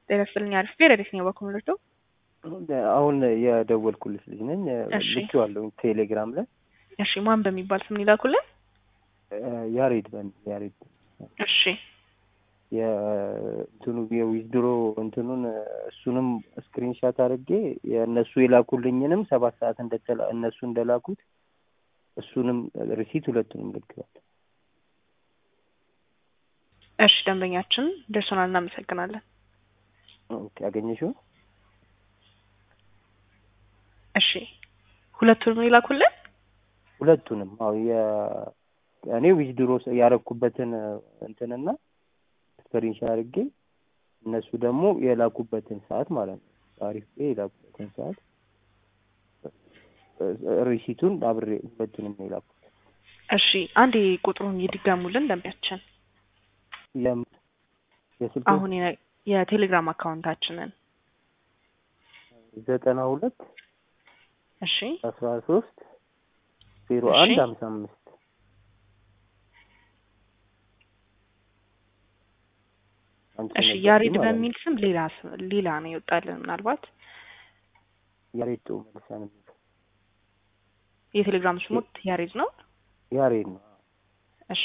ጤና ይስጥልኝ። አሪፍ ፔሬዲስ ነው በኮምሎቶ አሁን የደወልኩልሽ ልጅ ነኝ። እሺ። ልኬዋለሁ ቴሌግራም ላይ እሺ፣ ማን በሚባል ስም ሊላኩልን? ያሬድ በሚል ያሬድ እሺ፣ የእንትኑ የዊዝድሮ እንትኑን እሱንም ስክሪንሻት አድርጌ የእነሱ የላኩልኝንም ሰባት ሰዓት እንደተላ እነሱ እንደላኩት እሱንም ሪሲት ሁለቱንም ልክዋል። እሺ፣ ደንበኛችን ደርሶናል። እናመሰግናለን። ኦኬ፣ አገኘሽው? እሺ፣ ሁለቱንም ይላኩልን። ሁለቱንም አዎ የ- እኔ ዊዝድሮ ያረኩበትን እንትንና ስክሪንሻት አድርጌ እነሱ ደግሞ የላኩበትን ሰዓት ማለት ነው። አሪፍ የላኩበትን ሰዓት ሪሲቱን አብሬ ሁለቱንም ነው የላኩት። እሺ፣ አንዴ ቁጥሩን ይድገሙልን ደንበኛችን። የም- የስልክ አሁን የነ- የቴሌግራም አካውንታችንን ዘጠና ሁለት እሺ፣ አስራ ሶስት ዜሮ እሺ። አንድ ሀምሳ አምስት አንቺ እሺ። ነበርሽ ያሬድ ማለት ነው። በሚል ስም ሌላ ስም ሌላ ነው ይወጣልን። ምናልባት ያሬድ ጥሩ መልሳን የሚል የቴሌግራም ስሙት ያሬድ ነው። ያሬድ ነው። እሺ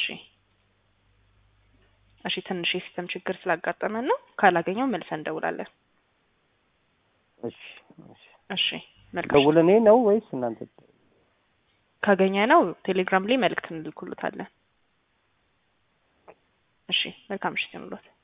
እሺ። ትንሽ የሲስተም ችግር ስላጋጠመን ነው። ካላገኘው መልሰን እንደውላለን። እሺ እሺ። እሺ መልካም። ደውል እኔ ነው ወይስ እናንተ? ካገኘ ነው ቴሌግራም ላይ መልእክት እንልኩልታለን። እሺ መልካም ምሽት ይሁንልዎት።